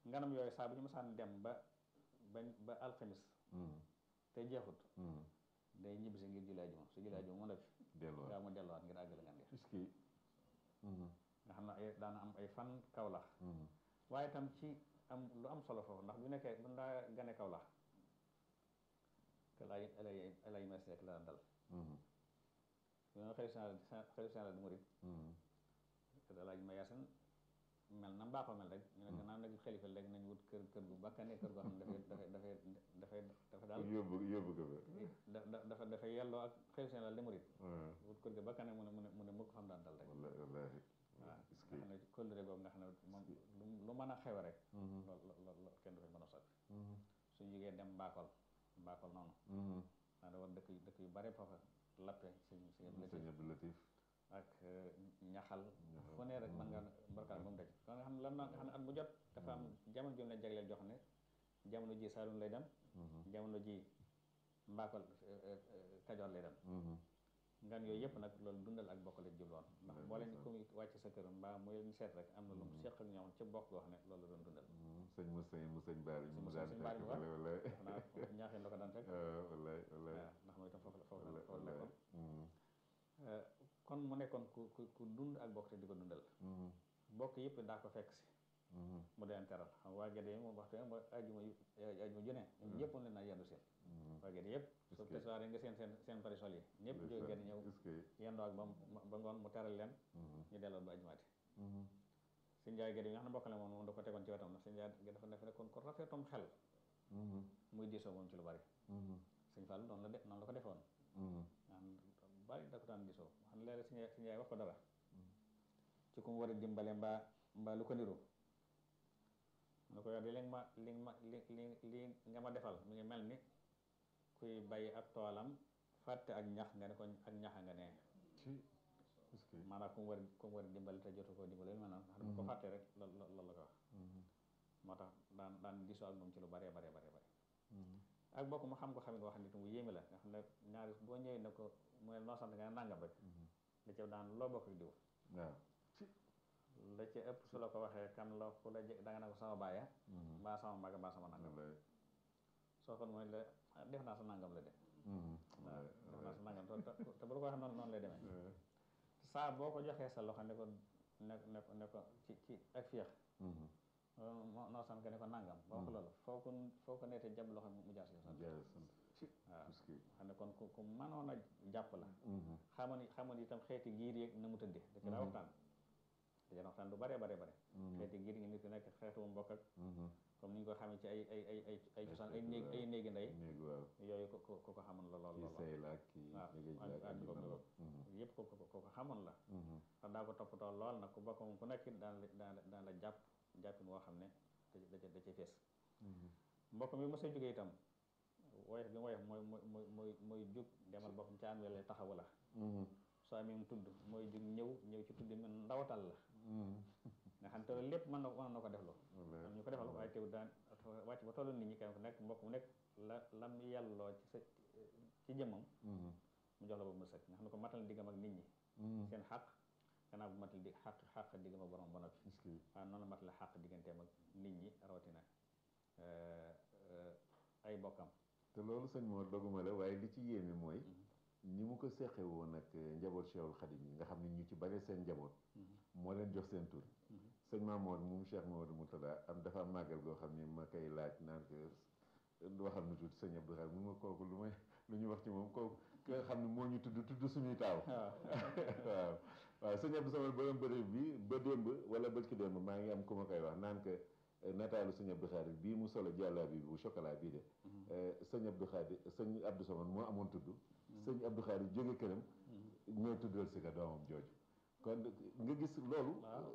nganam yooyu saa bu ñu mësaan dem ba ba ba alxamis te jeexut day ñibbi si ngir julli ajuma su julli ajuma mu def delluwaat gaa mu delluwaat ngir àggale ngan gi est-ce que nga xam ne ay daana am ay fan kawlax waaye itam ci am lu am solo foofu ndax bu nekkee bu ndaa gane kawlax que lay lay lay mes rek la dal yoon xëy xëy général di murit alaaj ma yaasin mel na mbaaxoo mel rek ñu ne gannaaw nag xalifa léegi nañ wut kër kër gu bakkane kër goo xam ne dafay dafay dafay dafa daal yóbbu yóbbu ko da dafa dafay yelloo ak xëy général di murit fa wut kër gu bakkane mu ne mu ne mu ne mukk xam daan dal rek wallahi wallahi waaw est-ce nga xam ne kóllëre boobu nga xam ne moom lu mën a xew rek lool lool lool kenn dafay mën a soppi suñu jógee dem mbaakol mbaakol noonu daa da war dëkk yu dëkk yu bare foofa lappe sëñ sëñ sëñ Abdou Latif ak ñaxal fu ne rek man nga mbarkaan ba mu daj kon nga xam ne lan nga xam ne at mu jot dafa am jamono jom leen jagleel jox ne jamono ji Saalum lay dem jamono ji mbaakol Kajoor lay dem ngan yooyu yëpp nag loolu dundal ak bokk la jubloon ndax boo leen ku muy wàcc sa kër mbaa muy leen seet rek am na lu mu seq ak ñoom ci bokk goo xam ne loolu la doon dundal sëñ mu sëñ mu sëñ Baari mu daan sëñ Baari fekk bu baax. wala wala xanaa ñaaxeen la ko daan fekk wallahi wallahi waaw ndax mooy itam foofu la foofu la foofu la wallahi nekkoon kon mu nekkoon ku ku ku dund ak bokk te di ko dundal bokk yëpp daa ko fekk si mu deen teral xam waa Gede yi moom waxtu mooy ajuma yu ajuma ju ne ñoom ñëpp leen naa yendu seen waa Gede yëpp su que- tesoir nga seen seen seen parisol yi ñëpp jóge Gede ñëw est-ce que yendoo ak ba mu ba ngoon mu teral leen ñu delloo ba ajumaati sëñ Njaay Gede yi nga xam ne bokk la moom moom da ko tegoon ci wetam ndax sëñ Njaay Gede dafa nekk nekkoon ko rafetom xel muy diisoo moom ci lu bari sëñ Fall noonu la de noonu la ko defoon nga xam ne bari da ko daan diisoo xam ne léeg-léeg sëñ Njaay sëñ Njaay wax ko dara ci ku mu war a dimbale mbaa mbaa lu ko niru mu ne ko yow de li nga ma li nga ma li li li nga ma defal mi ngi mel ni kuy bàyyi ab toolam fàtte ak ñax nga ne ko ak ñaxa nga ne ci est-ce que maanaam ku mu war ku mu war a dimbali te jotu koo dimbali maanaam xam ne bu ko fàttee rek loolu loolu la ko wax moo tax daan daan diisoo ak moom ci lu bare bare bare bare ak bokk mu xam ko xamit wax nit mu yéeme la nga xam ne ñaari boo ñëwee ne ko mu ne noo sant nga ne nangam rek da ca daan loo bokk ak diw waaw la ca ëpp su la ko waxee kan la ku la jë- da nga ne ko sama baaya mbaa sama mag mbaa sama nangam wallahi soo kon mooy la ah, def naa sa nangam la de waaw def naa sa nangam te te- te bu la ko waxee noonu noonu lay demee saa boo ko joxee sa loxo ne ko ne ne ko ne ko ci ci ak féex noo noo sant nga ne ko nangam ba wax loolu foo ko foo ko neetee jàpp loxo mu jaar si sant jaay sant ci waaw est-ce que xam ne kon ku ku mënoon a jàpp la xamoon xamoon itam xeeti giir yeeg na mu tëddee da ci daa waxtaan da ci daa waxtaan lu bare bare bare xeeti giir yi nit ki nekk xeetu mu mbokk ak comme ni ñu ko xamee ci ay ay ay ay ay cosaan ay néeg ay néegi ndey néeg waaw yooyu ko ko ko ko xamoon la lool kii lool sëy la ak kii waaw liggéey ak la ak ak yu ko mel ko noonu. yëpp ko ko ko ko xamoon la ndax daa ko toppatoo lool nag ku bokk moom ku nekk daan la daan la daan la jàpp jàppin woo xam ne da da da cay fees mbokk mi mos a jógee itam woyof bi mu woyof mooy mooy mooy mooy mooy jug demal boppam ca am wele taxawu la soo amee mu tudd mooy jug ñëw ñëw ci tudd mi ndawatal la nga xam te loolu lépp mën na mën na ko defloo Wallaay. am ñu ko defal waaye teew daan wàcc ba tollu nit ñi kenn ku nekk mbokk mu nekk la lam yàlloo ci sa ci jëmmam mu jox la ba mu sëkk nga xam ne ko matal diggam ak nit ñi seen xaq gannaaw bu matal di xaq xaq diggam ak borom ba noppi est-ce que waaye noonu la matal xaq digganteem ak nit ñi rawatina euh, euh, ay bokkam te loolu sëñ moo doguma la waaye li ci yéeme mooy ni mu ko seqe woon ak njaboot Cheikhul Khadim yi nga xam ne ñu ci bare seen njaboot moo leen jox seen tur sëñ Mamour moom Cheikh Mamadou Moutada am dafa am màggal goo xam ni ma koy laaj naan ko waxal nu tuuti sëñ Abdou Khadre mu ma kooku lu may lu ñu wax ci moom kooku ki nga xam ne moo ñu tudd tudd suñuy taaw waaw waaw sëñ Abdou Samad borom bëri bi ba démb wala bët ki démb maa ngi am ku ma koy wax naan que nataalu sëñ Abdou Khadre bii mu solo jàllaa bi bu chocolat bii de sëñ Abdou Khadre sëñ Abdou Samad moo amoon tudd sëñ Abdou Khadre jóge këram ñëw tuddal si ka doomam jooju kon nga gis loolu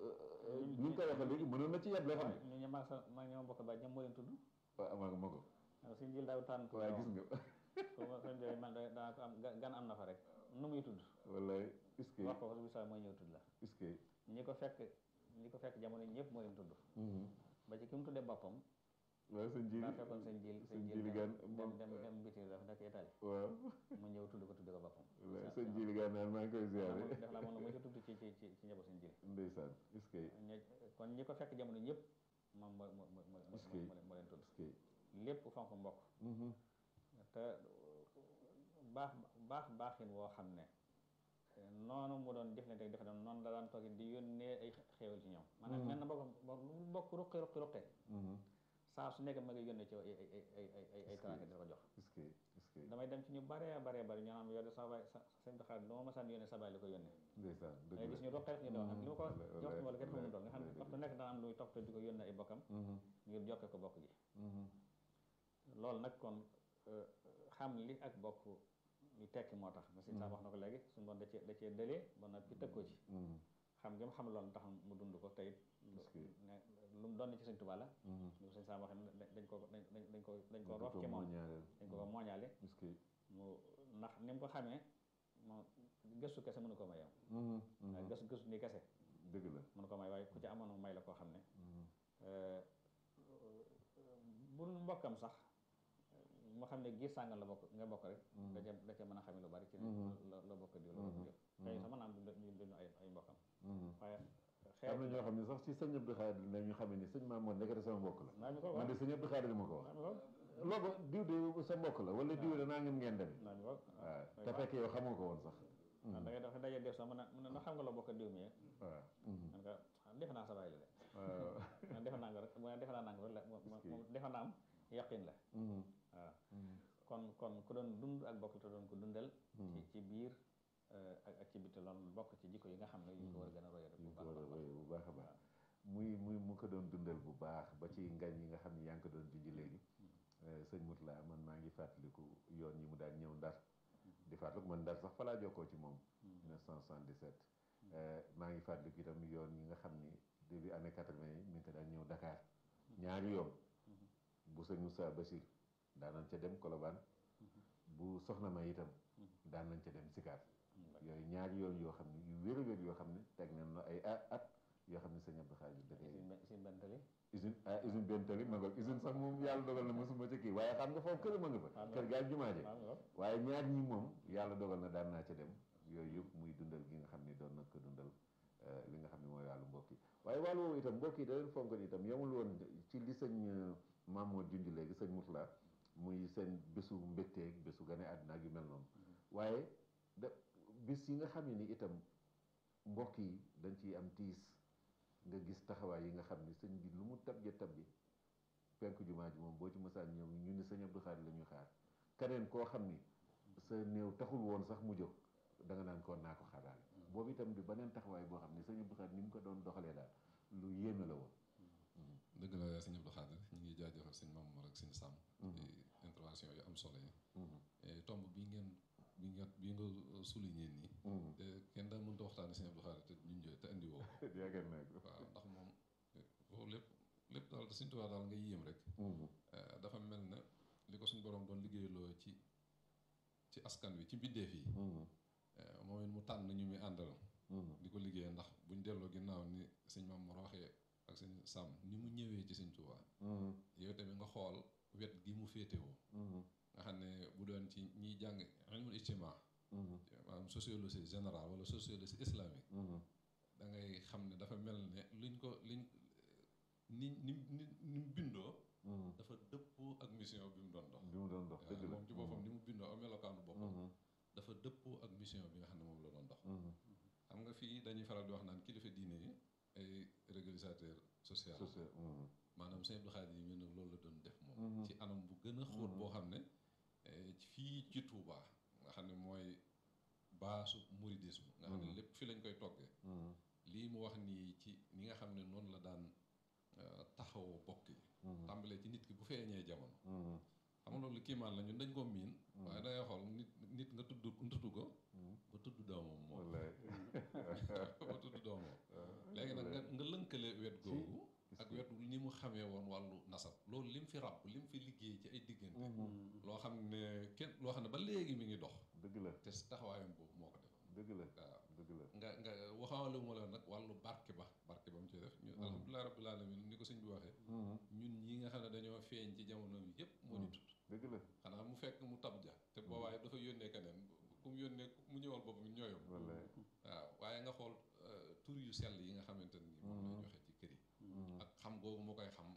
ni nga koy waxee léegi mënoon na ci yeble xam ne ñu ñu maag sa maag ñoom bokk ba ñoom moo leen tudd waaw amaa nga ma ko waaw suñu jël daaw tànn waaye gis nga su ma suñ jëlee man daa ko am ga- gan am na fa rek nu muy tudd wallaay est-ce que wax ko ko bisa mooy ñëw tudd la est-ce que ñi ko fekk ñi ko fekk jamono ñëpp moo leen tudd ba ci ki mu tuddee boppam waaw sëñ ji daa fekkoon seen jil sëñ seen Jili jil Gane dem moom dem dem biti dafa nekk Italie waaw mu ñëw tudd ko tudd ko boppam wallaay sëñ Jili Gane naan maa ngi koy ziare def la moom la mu ci tudd ci ci ci ci njaboot seen jil ndeysaan est-ce que ñe- kon ñi ko fekk jamono ñëpp moom moo moo moo moo Est-ce que- moo leen moo leen tudd parce que lépp fonk mbokk te baax baax baaxin woo xam ne noonu mu doon jëflante ak defe noonu la daan toog di yónnee ay xéewal ci ñoom maanaam mel na bokk lu mu bokk ruqi ruqi ruqi saa su nekk ma ngi yónnee ci ay ay ay ay ay ay ay teraanga di ko jox est-ce que est-ce que damay dem ci ñu baree baree bari ñu naan yow de sa baay sa sëñ bi xaalis lu ma masaan yónnee sa baay li ko yónnee ndeysaan dëgg day la gis ñu roqee ñu doon ak li ma ko wallaay, jox wala kenn wallaay, xamul doon nga xam ne wallaay, waxtu nekk dana am luy topp te di ko yónnee ay bokkam Mhm, ngir jokke ko bokk gi mhm, loolu nag kon euh, xam li ak bokk ñu tekki moo tax ma si saa wax na ko léegi suñu doon da cee da cee dëlee ba noppi tëg ko ci mhm, xam nga mu xam loolu tax mu dund ko tey Parce que- lu mu doon ci Sëñ Tuubaa la mhm. ñu ko sëñ saa waxee ne dañ ko dañ dañ dañ ko dañ ko Dañ roof ci moom mooñaaleel. dañ ko ko mooñaale est-ce que mu ndax ni mu ko xamee moom gëstu kese mënu ko may yow mhm, mhm. waaye gëstu gëstu nii kese dëgg la mënu ko may waaye ku ci amoon may la koo xam ne Mhm, bu mbokkam sax mu xam ne giir sàngal la bokk nga bokk rek Mhm. da ca da ca mën a xame lu bari ci ne Mhm. la la bokk diw la bokk diw xëy na sax mën naa am du ñu duñu ay ay mbokkam mhm. waaye am na ñoo xam ne sax ci sëñ Abdou Khadir la ñu xamee ni sëñ Mamour nekkati sama mbokk la naa mi ko man de waaw sëñ Abdou Khadir ma ko wax naa mi ko loolu diw de sa mbokk la wala diw de naa ngeen ngeen demee naa mi ko waaw te fekk yow xamoo ko woon sax waaw da ngay dafa daje def sax mu ne mu ne na xam nga la bokk diw mi waaw mhm. man ko ah, defe naa sa baay la de waaw man defe naa nga rek mu ne defe naa nanga rek la moom moom moom defe naa am yaqin la Mhm, waaw mhm. kon kon ku doon dund ak bokk te doon ko dundal ci Mhm. ci biir euh, ak ak ci biti loolu bokk ci jikko yi nga xam ne yu ñu ko war a gën a roye rek ñu bu ko baax war a a baax. roye bu baax a baax muy muy mu ko doon dundal bu baax ba ci ngañ yi nga xam ne yaa ngi ko doon junj léegi eh, sëñ Moutala man maa ngi fàttaliku yoon yi mu daan ñëw ndar di fàttaliku man ndar sax fa laa jokkoo ci moom 1977 eh, maa ngi fàttaliku itam yoon yi nga xam ni début année 80 yi mi ngi ko daan ñëw Dakar ñaari yoon bu sëñ Moussa Bachir daan nañ ca dem Colobane bu soxna ma itam daan nañ ca dem Sikaar yooyu ñaari yoon yoo xam ne yu wér a wér yoo xam ne teg nañ la ay a- at yoo xam ne sëñ Abdou Khadir da koy Usine Ben- usine bentali usine ah usine benn tali ma ngoog usine sax moom yàlla dogal na mosuma ca kii waaye xam nga foofu kër ma nga fa Waaw, kër gaal jumaa je waaw waaw waaye ñaar ñi moom yàlla dogal na daan naa ca dem yooyu yëpp muy dundal gi nga xam ne doon na ko dundal eh, li nga xam ne mooy wàllu mbokk yi waaye wàllu woowu itam mbokk yi da leen fonkoon itam yemul woon ci li sëñ eh, Mamour junj léegi sëñ Moutala muy seen bésu mbégteeg bésu gane àddina ak yu mel noonu waaye da bis yi nga xam ne ni itam mbokk yi dañ ciy am tiis nga gis taxawaay yi nga xam ni sëñ bi lu mu tab ja tab bi penku jumaa ji moom boo ci mësaan ñëw ñu ni sëñ Abdou Khadir la ñuy xaar keneen koo xam ni sa néew taxul woon sax mu jóg da nga naan koon naa ko xaaraale boobu itam di beneen taxawaay boo xam ni sëñ Abdou Khadir ni mu ko doon doxalee daal lu yéeme la woon dëgg la sëñ Abdou Khadir ñu ngi jaajëfal sëñ Mamour ak sëñ Sam ci intervention yu am solo yi Eh, tomb bi ngeen bi nga bi nga souligné nii te kenn daa mënta waxtaane sëñ Abdou Khadir te ñun te indi woo ko yaakaar naa ko waaw ndax moom eh, foofu lépp lépp daal te Sëñ Tuubaa daal nga yéem rek Eh, dafa mel ne li ko suñ borom doon liggéeyloo ci ci askan wi ci mbindeef yi eh, moom it mu tànn ñu muy àndal di ko liggéey ndax buñ delloo ginnaaw ni sëñ Mamour waxee ak sëñ Sam ni mu ñëwee ci sëñ Tuubaa yow tamit nga xool wet gi mu féetewoo nga xam ne bu doon ci ñiy jàng ilmul ijtimaa maanaam sociologie générale wala sociologie islamique da ngay xam ne dafa mel ne luñ ko liñ ni ni ni ni mu bindoo dafa dëppoo ak mission bi mu doon dox bi mu doon dox dëgg la moom ci boppam ni mu bindoo ak melokaanu boppam dafa dëppoo ak mission bi nga xam ne moom la doon dox xam nga fii dañuy faral di wax naan kilifa diine yi ay régulateur social social maanaam Sëñ Abdou Khadir yi mel ne loolu la doon def moom ci anam bu gën a xóot boo xam ne eh, fii ci Touba nga xam ne mooy baasu mouridisme nga xam ne lépp fi lañ koy toggee lii mu wax nii ci ni nga xam ne noonu la daan eh, taxawoo bokk yi tàmbalee ci nit ki bu feeñee jamono xam nga loolu kiimaan la ñun dañ ko miin waaye dangay xool nit nit nga tudd tudd ko ba tudd doomam moom wallaay ba tudd doomam léegi nag nga nga lënkale wet googu ak wet ni mu xamee woon wàllu nasab loolu lim fi ràbb lim fi liggéey ci ay diggante loo xam ne kenn loo xam ne ba léegi mi ngi dox dëgg la te si taxawaayam boobu moo ko defoon dëgg la waaw dëgg la nga nga waxaale ma la nag wàllu barke ba barke ba mu ci def ñu alhamdulilah rabbil alamin ni ko sëñ bi waxee ñun ñi nga xam ne dañoo feeñ ci jamono bi yëpp moo ñu tudd dëgg la xanaa mu fekk mu tab ja te boobaay dafa yónnee keneen ku mu yónnee mu ñëwal boppam ñooyam wallaay waaw waaye nga xool euh, tur yu sell yi nga xamante ne nii moom lay joxe ci kër yi ak xam googu moo koy xam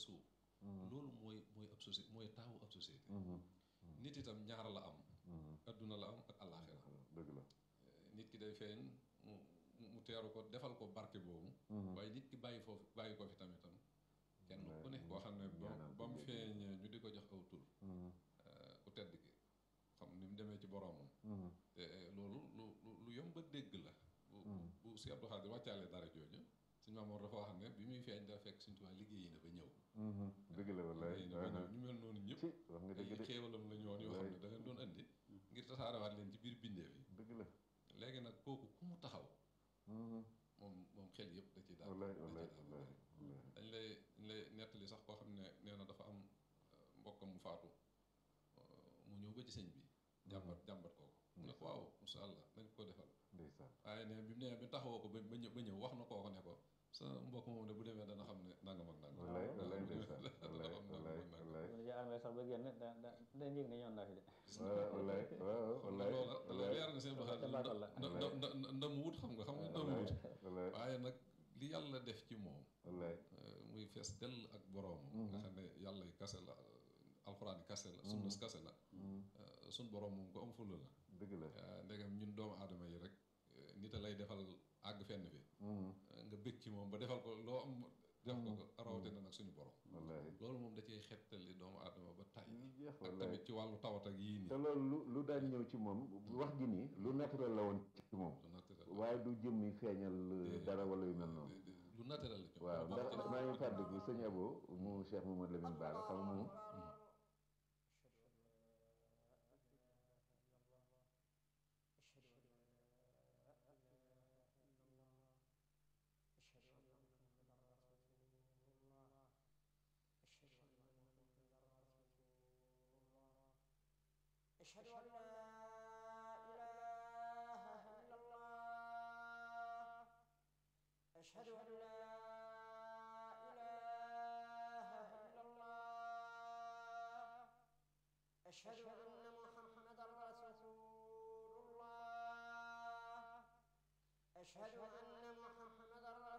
suuf loolu mooy mooy ab société mooy taawu ab société nit itam ñaar la am adduna la am ak àllaaxira dëgg la nit ki day feeñ mu mu teeru ko defal ko barke boobu waaye nit ki bàyyi foofu bàyyi ko fi tamitam kenn ku ne koo xam ne ba ba mu feeñee ñu di ko jox aw tur ku tedd ki xam ni mu demee ci boroomam te loolu lu lu yomb a dégg la bu bu si Abdou Khadir wàccaale dara jooju suñu maamoor dafa wax ne bi muy feeñ daa fekk suñu tubaab liggéey na ba ñëw dëgg la wallaay liggéey na ba ñëw ñu mel noonu ñëpp wax nga dëgg ay de xéewalam la ñu woon yoo xam ne da leen doon andi ngir tasaarewaat leen ci biir bindeef yi dëgg la léegi nag kooku ku mu taxaw moom moom xel yëpp da ci daal wallaay da wallaay ci wallaay daal dañ lay dañ lay nettali sax koo xam ne nee na dafa am mbokkam mu faatu mu ñëw ba ci sëñ bi jàmbat jàmbat kooku mu ne ko waaw insha allah nañ ko defal ndeysaan waaye ne bi mu nee bi taxawoo ko ba ba ñëw ba ñëw wax na kooku ne ko sa mbokk moom de bu demee dana xam ne nangam ak nangam wallaay wallaay bu demee ndeysaan dana wallaay xam wallaay nangam ak nangam wallaay bu ñu armée sax ba génn da da day yëg ne ñoon naa fi de waaw wallaay waaw kon nag wallaay loola da lay leer na seen Ca doxalin baatal la. nda nda nda ndam wut xam nga xam nga ndam wut wallaay waaye nag li yàlla def ci moom wallaay muy fees dell ak boroomam nga xam ne yàlla yi kase la alxuraan yi kase la sunnas kase la sun boroom moom ko am fulla la dëgg la ndegam ñun doomu aadama yi rek nit a lay defal àgg fenn fi nga bëgg ci moom ba defal ko loo am def ko ko rawatina nag suñu borom wallaay loolu moom da cee xettali doomu aadama ba tay ñu jeex ak wallaay tamit ci wàllu tawat ak yii te nii loolu lu lu daan ñëw ci moom wax ji nii lu naturel la woon ci moom lu naturel waaye du jëmmi feeñal dara wala yu mel noonu lu naturel la ci waaw moom ndax maa ngi fàttaliku sëñ Abo mu Cheikh Mamadou Lamine Bara xam nga moom أشهد أن لا إله إلا الله أشهد أن لا إله إلا الله أشهد أن محمدا رسول الله أشهد أن